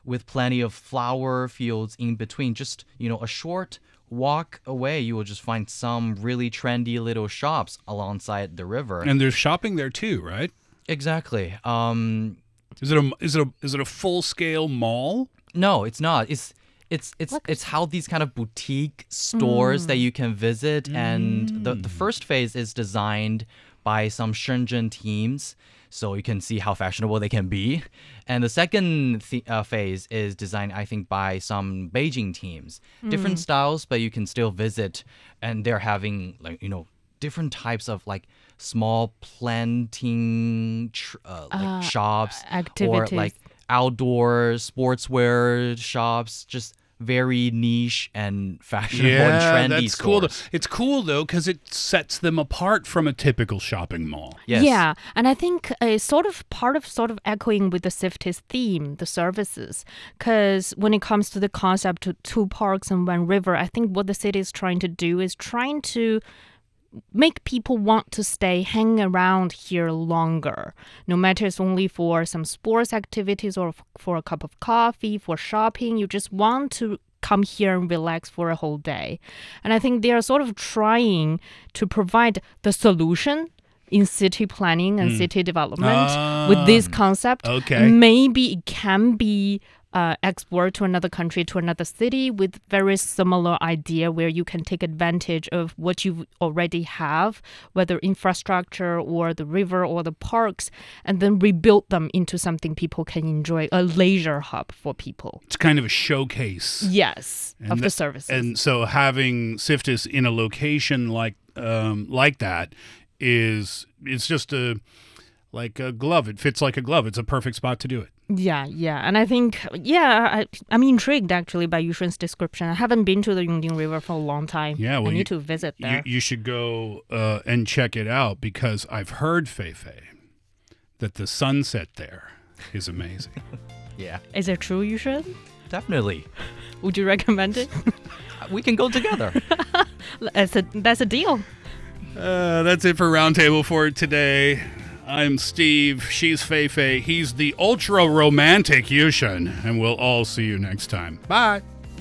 with plenty of flower fields in between. Just, you know, a short walk away, you will just find some really trendy little shops alongside the river. And there's shopping there too, right? exactly. Um, Is it a is it a is it a full scale mall? No, it's not. It's it's it's it's how these kind of boutique stores that you can visit, and the the first phase is designed by some Shenzhen teams, so you can see how fashionable they can be, and the second th- uh, phase is designed, I think, by some Beijing teams. Different styles, but you can still visit, and they're having like you know different types of like small planting tr- uh, like shops or activities. like outdoor sportswear shops, just very niche and fashionable and trendy that's cool. Though. stores. It's cool though because it sets them apart from a typical shopping mall. Yes. Yeah, and I think uh, sort of part of sort of echoing with the Siftis theme, the services, because when it comes to the concept of two parks and one river, I think what the city is trying to do is trying to make people want to stay hang around here longer no matter it's only for some sports activities or f- for a cup of coffee for shopping you just want to come here and relax for a whole day and i think they are sort of trying to provide the solution in city planning and city development with this concept okay. maybe it can be uh, export to another country to another city with very similar idea where you can take advantage of what you already have whether infrastructure or the river or the parks and then rebuild them into something people can enjoy a leisure hub for people It's kind of a showcase. yes of tha- the services And so having Siftis in a location like um, like that is it's just a like a glove. It fits like a glove. It's a perfect spot to do it. Yeah, yeah. And I think, yeah, I, I'm intrigued actually by Yushen's description. I haven't been to the Yongding River for a long time. Yeah, well, I need you- to visit You, there. you should go uh, and check it out because I've heard Feifei that the sunset there is amazing. Yeah, Is it true, Yushen? definitely. Would you recommend it? We can go together. that's, a, that's a deal. Uh, that's it for Roundtable for today. I'm Steve. She's Feifei. He's the ultra romantic Yushin. And we'll all see you next time. Bye.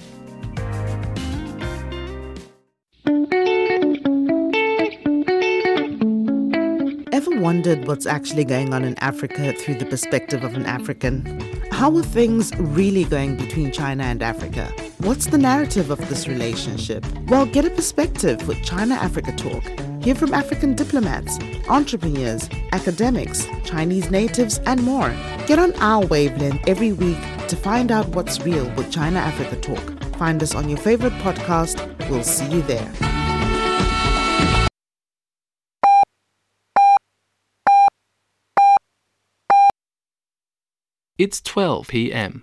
Ever wondered what's actually going on in Africa through the perspective of an African? How are things really going between China and Africa? What's the narrative of this relationship? Well, get a perspective with China Africa Talk. Hear from African diplomats, entrepreneurs, academics, Chinese natives, and more. Get on our wavelength every week to find out what's real with China Africa Talk. Find us on your favorite podcast. We'll see you there. It's 12 p.m.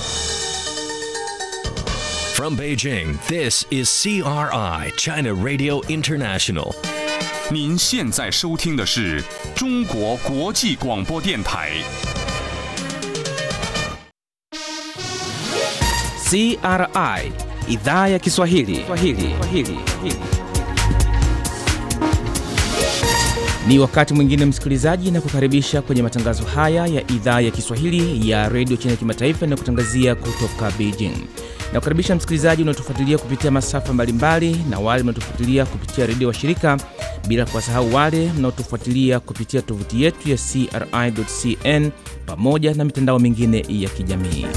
From Beijing, this is CRI, China Radio International. 您现在收听的是中国国际广播电台。 CRI idhaa ya Kiswahili. Kiswahili. Kiswahili. Ni wakati mwingine msikilizaji, na kukaribisha kwenye matangazo haya ya idhaa ya Kiswahili ya redio China Kimataifa na kutangazia kutoka Beijing. Na kukaribisha msikilizaji unaotufuatilia kupitia masafa mbalimbali na wale mnaotufuatilia kupitia redio wa shirika, bila kuwasahau wale mnaotufuatilia kupitia tovuti yetu ya CRI.cn pamoja na mitandao mingine ya kijamii.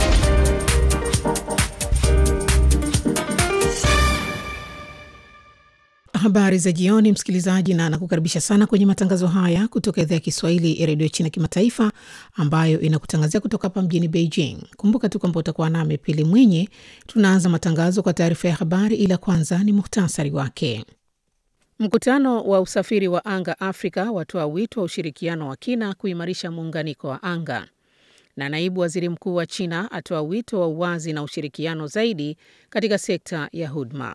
Habari za jioni, msikilizaji, na nakukaribisha sana kwenye matangazo haya kutoka idhaa ya Kiswahili ya redio China Kimataifa, ambayo inakutangazia kutoka hapa mjini Beijing. Kumbuka tu kwamba utakuwa nami Pili Mwinyi. Tunaanza matangazo kwa taarifa ya habari, ila kwanza ni muhtasari wake. Mkutano wa usafiri wa anga Afrika watoa wito wa ushirikiano wa kina kuimarisha muunganiko wa anga, na naibu waziri mkuu wa China atoa wito wa uwazi na ushirikiano zaidi katika sekta ya huduma.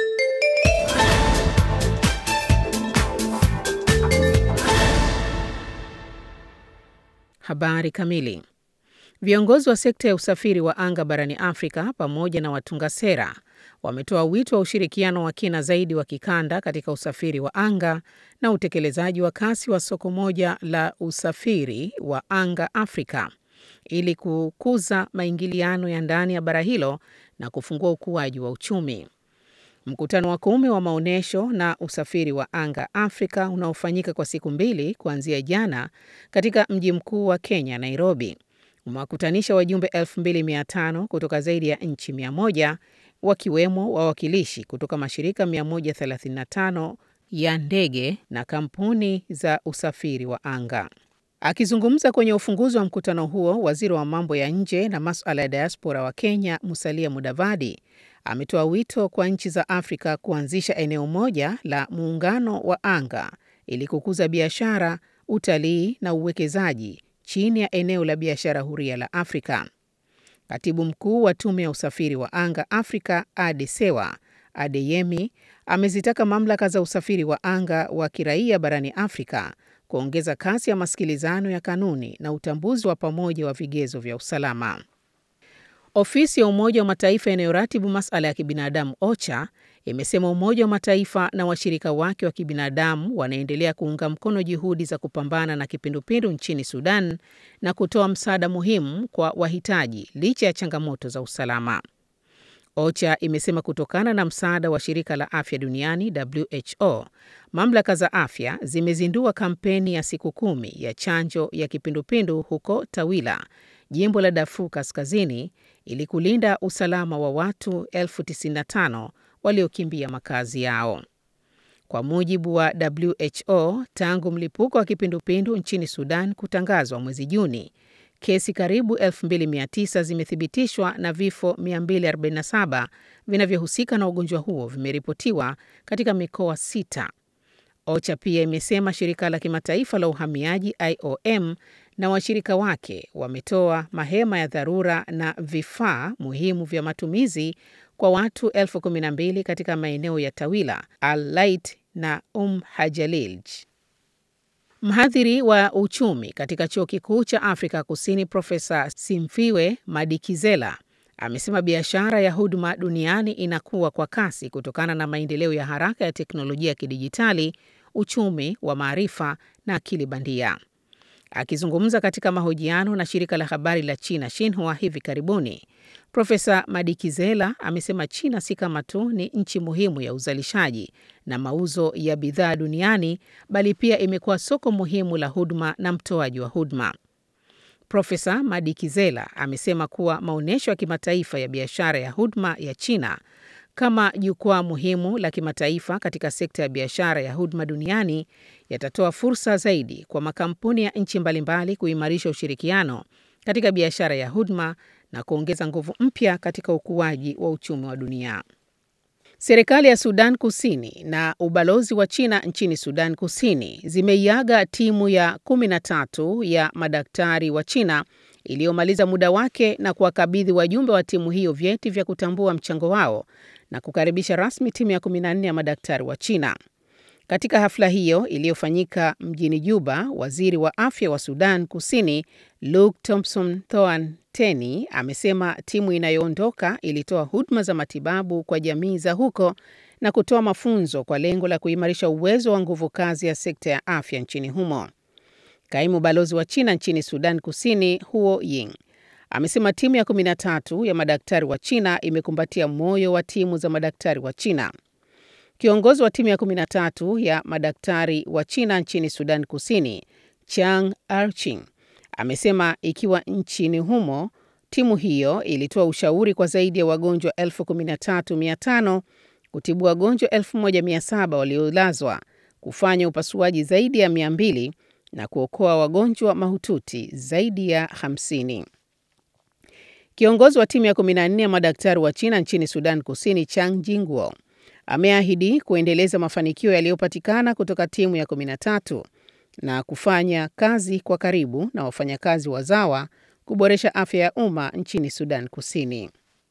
Habari kamili. Viongozi wa sekta ya usafiri wa anga barani Afrika pamoja na watunga sera wametoa wito wa ushirikiano wa kina zaidi wa kikanda katika usafiri wa anga na utekelezaji wa kasi wa soko moja la usafiri wa anga Afrika ili kukuza maingiliano ya ndani ya bara hilo na kufungua ukuaji wa uchumi. Mkutano wa kumi wa maonyesho na usafiri wa anga Afrika unaofanyika kwa siku mbili kuanzia jana katika mji mkuu wa Kenya, Nairobi, umewakutanisha wajumbe 2500 kutoka zaidi ya nchi 100 wakiwemo wawakilishi kutoka mashirika 135 ya ndege na kampuni za usafiri wa anga. Akizungumza kwenye ufunguzi wa mkutano huo, waziri wa mambo ya nje na masuala ya diaspora wa Kenya, Musalia Mudavadi, ametoa wito kwa nchi za Afrika kuanzisha eneo moja la muungano wa anga ili kukuza biashara, utalii na uwekezaji chini ya eneo la biashara huria la Afrika. Katibu mkuu wa tume ya usafiri wa anga Afrika, Adesewa Adeyemi, amezitaka mamlaka za usafiri wa anga wa kiraia barani Afrika kuongeza kasi ya masikilizano ya kanuni na utambuzi wa pamoja wa vigezo vya usalama. Ofisi ya Umoja wa Mataifa inayoratibu masuala ya kibinadamu OCHA imesema Umoja wa Mataifa na washirika wake wa kibinadamu wanaendelea kuunga mkono juhudi za kupambana na kipindupindu nchini Sudan na kutoa msaada muhimu kwa wahitaji licha ya changamoto za usalama. OCHA imesema kutokana na msaada wa shirika la afya duniani WHO, mamlaka za afya zimezindua kampeni ya siku kumi ya chanjo ya kipindupindu huko Tawila, jimbo la Darfur Kaskazini, ili kulinda usalama wa watu elfu 95 waliokimbia makazi yao. Kwa mujibu wa WHO, tangu mlipuko wa kipindupindu nchini Sudan kutangazwa mwezi Juni, kesi karibu 2900 zimethibitishwa na vifo 247 vinavyohusika na ugonjwa huo vimeripotiwa katika mikoa sita. OCHA pia imesema shirika la kimataifa la uhamiaji IOM na washirika wake wametoa mahema ya dharura na vifaa muhimu vya matumizi kwa watu elfu kumi na mbili katika maeneo ya Tawila, Al-Lait na Um Hajalilj. Mhadhiri wa uchumi katika chuo kikuu cha Afrika Kusini Profesa Simfiwe Madikizela amesema biashara ya huduma duniani inakuwa kwa kasi kutokana na maendeleo ya haraka ya teknolojia ya kidijitali, uchumi wa maarifa na akili bandia. Akizungumza katika mahojiano na shirika la habari la China Xinhua hivi karibuni, Profesa Madikizela amesema China si kama tu ni nchi muhimu ya uzalishaji na mauzo ya bidhaa duniani, bali pia imekuwa soko muhimu la huduma na mtoaji wa huduma. Profesa Madikizela amesema kuwa maonyesho ya kimataifa ya biashara ya huduma ya China kama jukwaa muhimu la kimataifa katika sekta ya biashara ya huduma duniani yatatoa fursa zaidi kwa makampuni ya nchi mbalimbali kuimarisha ushirikiano katika biashara ya huduma na kuongeza nguvu mpya katika ukuaji wa uchumi wa dunia. Serikali ya Sudan Kusini na ubalozi wa China nchini Sudan Kusini zimeiaga timu ya 13 ya madaktari wa China iliyomaliza muda wake na kuwakabidhi wajumbe wa timu hiyo vyeti vya kutambua mchango wao na kukaribisha rasmi timu ya 14 ya madaktari wa China. Katika hafla hiyo iliyofanyika mjini Juba, waziri wa afya wa Sudan Kusini Luke Thompson Thoan Teni amesema timu inayoondoka ilitoa huduma za matibabu kwa jamii za huko na kutoa mafunzo kwa lengo la kuimarisha uwezo wa nguvu kazi ya sekta ya afya nchini humo. Kaimu balozi wa China nchini Sudan Kusini Huo Ying amesema timu ya 13 ya madaktari wa China imekumbatia moyo wa timu za madaktari wa China. Kiongozi wa timu ya 13 ya madaktari wa China nchini Sudan Kusini, Chang Arching, amesema ikiwa nchini humo timu hiyo ilitoa ushauri kwa zaidi ya wagonjwa 13,500 kutibu wagonjwa 1,700 waliolazwa, kufanya upasuaji zaidi ya 200 na kuokoa wagonjwa mahututi zaidi ya 50. Kiongozi wa timu ya 14 ya madaktari wa China nchini Sudan Kusini, Chang Jingwo, ameahidi kuendeleza mafanikio yaliyopatikana kutoka timu ya 13 na kufanya kazi kwa karibu na wafanyakazi wazawa kuboresha afya ya umma nchini Sudan Kusini.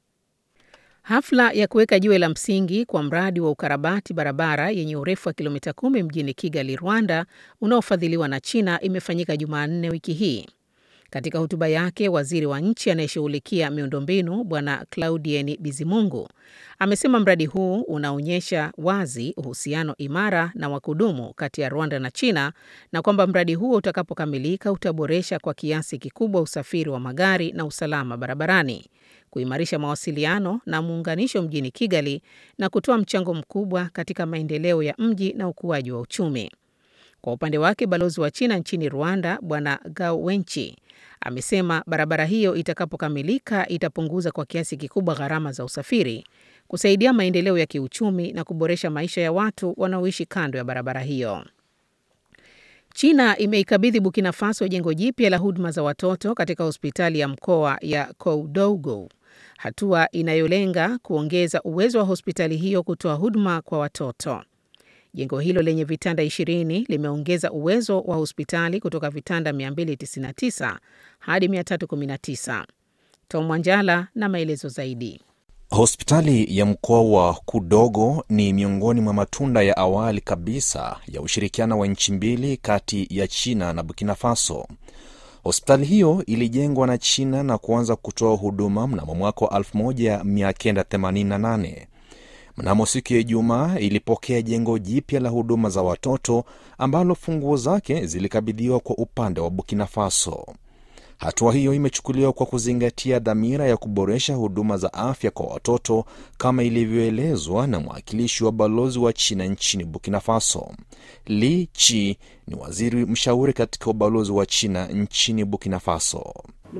Hafla ya kuweka jiwe la msingi kwa mradi wa ukarabati barabara yenye urefu wa kilomita kumi mjini Kigali, Rwanda, unaofadhiliwa na China imefanyika Jumanne wiki hii. Katika hotuba yake, waziri wa nchi anayeshughulikia miundombinu Bwana Claudien Bizimungu amesema mradi huu unaonyesha wazi uhusiano imara na wa kudumu kati ya Rwanda na China na kwamba mradi huo utakapokamilika utaboresha kwa kiasi kikubwa usafiri wa magari na usalama barabarani, kuimarisha mawasiliano na muunganisho mjini Kigali na kutoa mchango mkubwa katika maendeleo ya mji na ukuaji wa uchumi. Kwa upande wake balozi wa China nchini Rwanda Bwana Gao Wenchi amesema barabara hiyo itakapokamilika itapunguza kwa kiasi kikubwa gharama za usafiri, kusaidia maendeleo ya kiuchumi na kuboresha maisha ya watu wanaoishi kando ya barabara hiyo. China imeikabidhi Burkina Faso jengo jipya la huduma za watoto katika hospitali ya mkoa ya Koudougou, hatua inayolenga kuongeza uwezo wa hospitali hiyo kutoa huduma kwa watoto. Jengo hilo lenye vitanda 20 limeongeza uwezo wa hospitali kutoka vitanda 299 hadi 319. Tom Wanjala na maelezo zaidi. Hospitali ya mkoa wa Kudogo ni miongoni mwa matunda ya awali kabisa ya ushirikiano wa nchi mbili kati ya China na Burkina Faso. Hospitali hiyo ilijengwa na China na kuanza kutoa huduma mnamo mwaka wa 1988. Mnamo siku ya Ijumaa ilipokea jengo jipya la huduma za watoto ambalo funguo zake zilikabidhiwa kwa upande wa Burkina Faso. Hatua hiyo imechukuliwa kwa kuzingatia dhamira ya kuboresha huduma za afya kwa watoto kama ilivyoelezwa na mwakilishi wa balozi wa China nchini Burkina Faso. Li Chi ni waziri mshauri katika ubalozi wa China nchini Burkina Faso.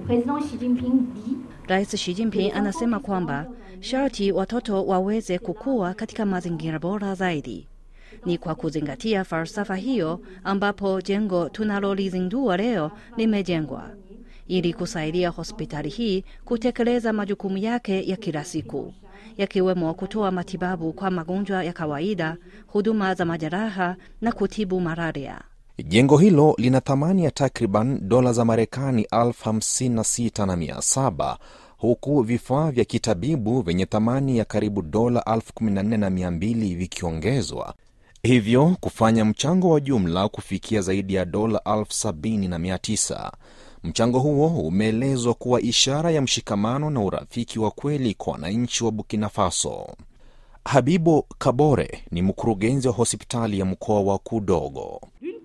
Rais Xi Jinping anasema kwamba sharti watoto waweze kukua katika mazingira bora zaidi. Ni kwa kuzingatia falsafa hiyo ambapo jengo tunalolizindua leo limejengwa ili kusaidia hospitali hii kutekeleza majukumu yake ya kila siku yakiwemo kutoa matibabu kwa magonjwa ya kawaida, huduma za majeraha na kutibu malaria. Jengo hilo lina thamani ya takriban dola za Marekani elfu hamsini na sita na mia saba huku vifaa vya kitabibu vyenye thamani ya karibu dola elfu kumi na nne na mia mbili vikiongezwa, hivyo kufanya mchango wa jumla kufikia zaidi ya dola elfu sabini na mia tisa. Mchango huo umeelezwa kuwa ishara ya mshikamano na urafiki wa kweli kwa wananchi wa Burkina Faso. Habibo Kabore ni mkurugenzi wa hospitali ya mkoa wa Kudogo.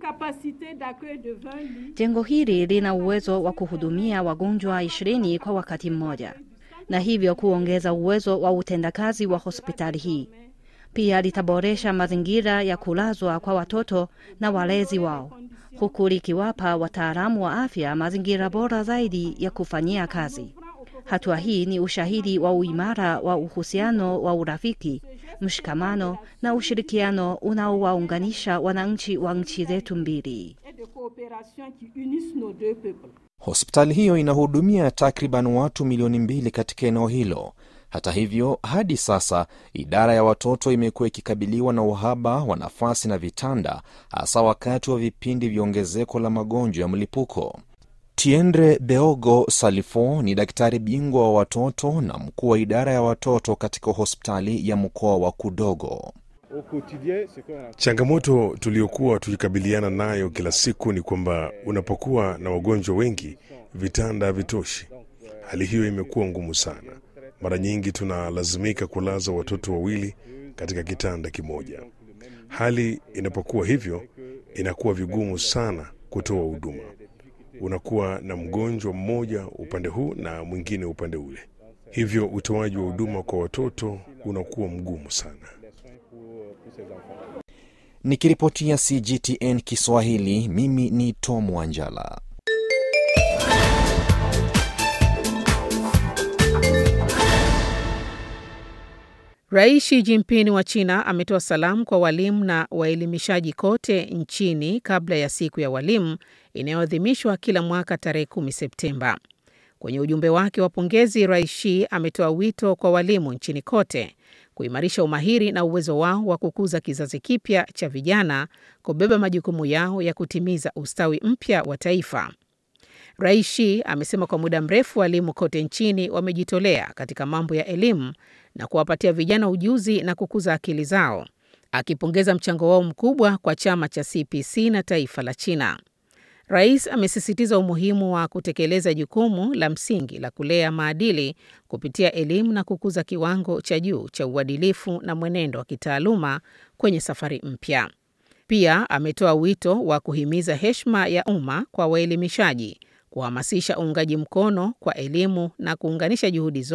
Jengo hili lina uwezo wa kuhudumia wagonjwa ishirini kwa wakati mmoja, na hivyo kuongeza uwezo wa utendakazi wa hospitali hii. Pia litaboresha mazingira ya kulazwa kwa watoto na walezi wao, huku likiwapa wataalamu wa afya mazingira bora zaidi ya kufanyia kazi. Hatua hii ni ushahidi wa uimara wa uhusiano wa urafiki, mshikamano na ushirikiano unaowaunganisha wananchi wa nchi zetu mbili. Hospitali hiyo inahudumia takriban watu milioni mbili katika eneo hilo. Hata hivyo, hadi sasa idara ya watoto imekuwa ikikabiliwa na uhaba wa nafasi na vitanda, hasa wakati wa vipindi vya ongezeko la magonjwa ya mlipuko. Tiendre Beogo Salifo ni daktari bingwa wa watoto na mkuu wa idara ya watoto katika hospitali ya mkoa wa Kudogo. Changamoto tuliyokuwa tukikabiliana nayo kila siku ni kwamba unapokuwa na wagonjwa wengi, vitanda havitoshi. Hali hiyo imekuwa ngumu sana. Mara nyingi tunalazimika kulaza watoto wawili katika kitanda kimoja. Hali inapokuwa hivyo, inakuwa vigumu sana kutoa huduma. Unakuwa na mgonjwa mmoja upande huu na mwingine upande ule, hivyo utoaji wa huduma kwa watoto unakuwa mgumu sana. Nikiripotia CGTN Kiswahili, mimi ni Tom Wanjala. Rais Xi Jinping wa China ametoa salamu kwa walimu na waelimishaji kote nchini kabla ya siku ya walimu inayoadhimishwa kila mwaka tarehe 10 Septemba. Kwenye ujumbe wake wa pongezi, Rais Xi ametoa wito kwa walimu nchini kote kuimarisha umahiri na uwezo wao wa kukuza kizazi kipya cha vijana kubeba majukumu yao ya kutimiza ustawi mpya wa taifa. Rais Xi amesema kwa muda mrefu walimu kote nchini wamejitolea katika mambo ya elimu na kuwapatia vijana ujuzi na kukuza akili zao, akipongeza mchango wao mkubwa kwa chama cha CPC na taifa la China. Rais amesisitiza umuhimu wa kutekeleza jukumu la msingi la kulea maadili kupitia elimu na kukuza kiwango cha juu cha uadilifu na mwenendo wa kitaaluma kwenye safari mpya. Pia ametoa wito wa kuhimiza heshima ya umma kwa waelimishaji, kuhamasisha uungaji mkono kwa elimu na kuunganisha juhudi zote